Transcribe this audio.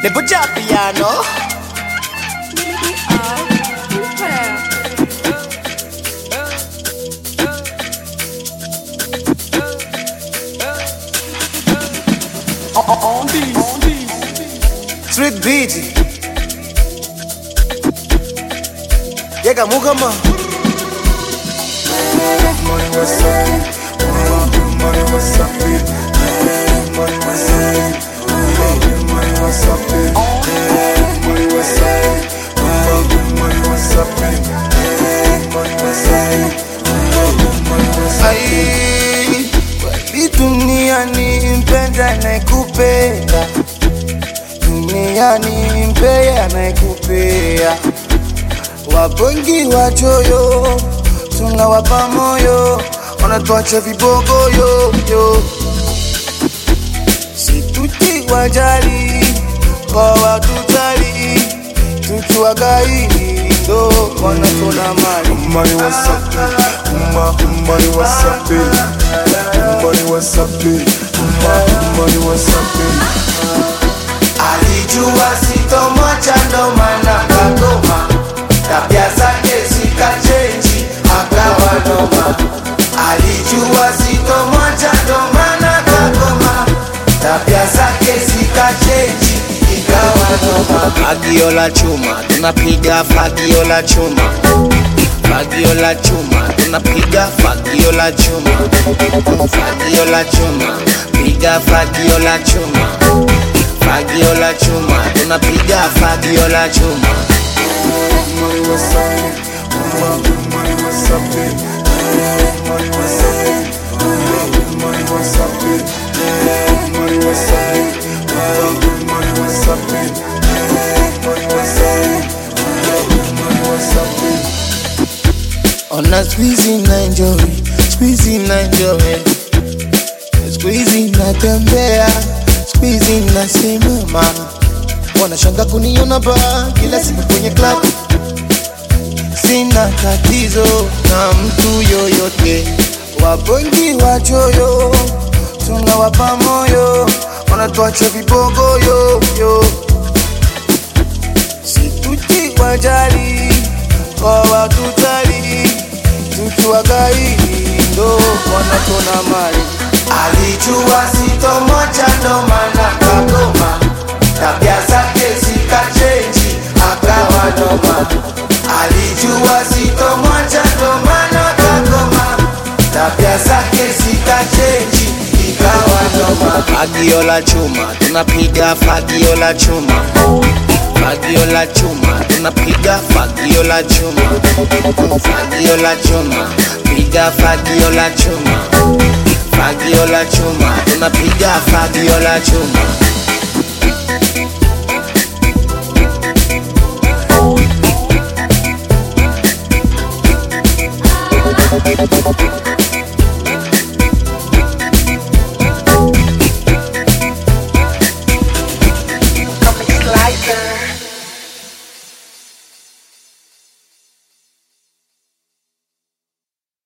Le buja piano. Street beat. Yega mukama. Money what's up? Money what's up? Money what's up? Money what's up? Money what's up? Money what's up? Money what's up? Ai, kweli duniani mpenda anayekupenda, duniani mpea anayekupea. Wabongi wachoyo, tunawapa moyo, wanatuacha vibogoyo yo. Situti wajali kwa watutali, tukiwagaili ndo wanatona mali. Money what's up? Money what's up? Money what's up? Money what's up? Alijua sitomwacha ndo maana kagoma, tabia zake zikachenji akawa noma. Alijua sitomwacha ndo maana kagoma, tabia zake zikachenji ikawa noma. Fagio la chuma tunapiga fagio la chuma Fagio la chuma tunapiga fagio la chuma Fagio la chuma piga fagio la chuma Fagio la chuma tunapiga fagio la chuma Money what's up? Money what's up? Money what's up? Money what's up? Money what's up? Money what's up? Money what's up? Money what's up? Ona squeezy na enjoy, squeezy na enjoy Squeezy natembea, squeezy nasimama Wanashanga kuniona ba kila siku kwenye club Sina tatizo na mtu yoyote Wabongi wachoyo, tunawapa moyo Wanatuacha vibogoyo yo Situti wajali kwa watutali, tukiwagaili ndo wanatona mali. Alijua sitomwacha ndo maana kagoma, tabia zake zikachenji akawa noma. Alijua sitomwacha ndo maana kagoma, tabia zake zikachenji ikawa noma. Fagio la chuma tunapiga fagio la chuma Fagio la chuma, tunapiga fagio la chuma. Fagio la chuma, piga fagio la chuma. Fagio la chuma, tunapiga fagio la chuma.